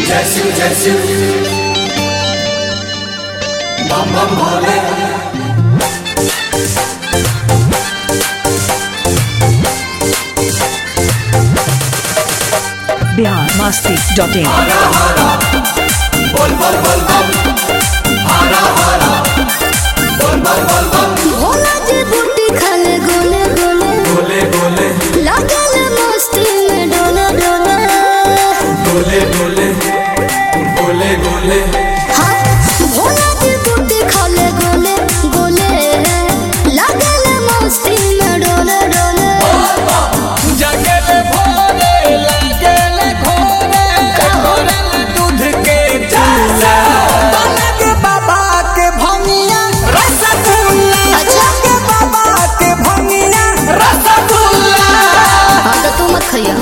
जय शिव जय शिव बम बम भोले बिहार मस्ती डॉट इन हरा हरा बोल बम बोल बम हरा हरा बोल बम बोल बम भोला जी बूटी खाले गोले गोले बोले बोले लागल मस्ती में डोले डोले बोले बोले बोले बोले हाँ भोला जी बूटी खाले गोले गोले लागल मस्ती में डोले डोले जगले भोले लगले घोरे घोरल दूध के चूल्हा अलग बाबा के भंगिया रसगुल्ला अच्छा के बाबा के भंगिया रसगुल्ला हाँ तो तू मत खइया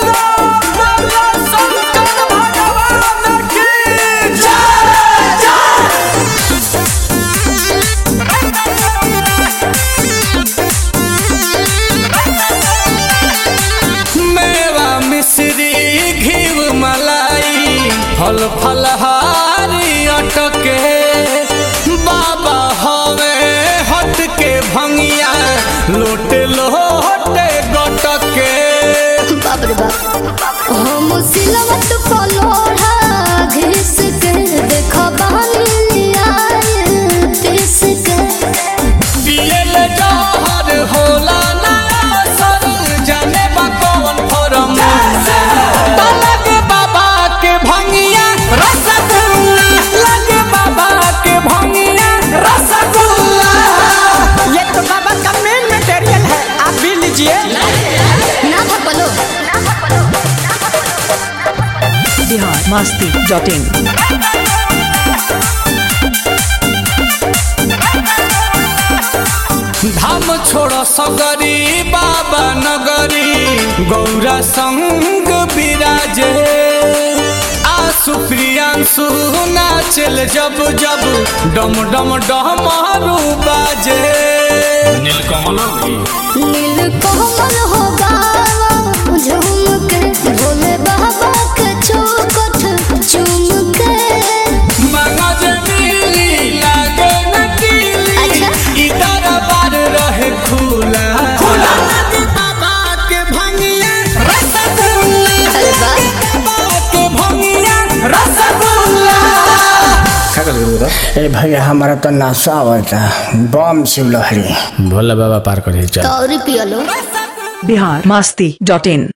शंकर भगवान की जय जय मेवा मिश्री घीव मलाई फल फलहारी अटके बाबा हवे हट के भंगिया लोटे लोटे गटके बाप रे बाप हम सिलवट पलोढ़ा घिस के देखो बानी आए पिस के पियल जहर होला ना सर जाने बा कौन फरम लगे बाबा के भंगिया रसगुल्ला लगे बाबा के भंगिया रसगुल्ला ये तो बाबा का मेन मटेरियल है आप भी लीजिए ना भपलो बिहार मस्ती डॉट इन धाम छोड़ सगरी बाबा नगरी गौरा संग विराजे आसु प्रियांशु नाचल जब जब डम डम डमरू बाजे नील कोमल हो गावा झूम के भोले बाबा के चौकट चूम के मगज मिली लागे न कीली अच्छा। ई दरबार रहे खुला अलग बाबा के भंगिया रसगुल्ला अरे वाह बाबा के भंगिया रसगुल्ला ए भैया हमारा तो नासा आवता बम शिव लहरी भोला बाबा पार करे चल तो और पियलो बिहार मस्ती डॉट इन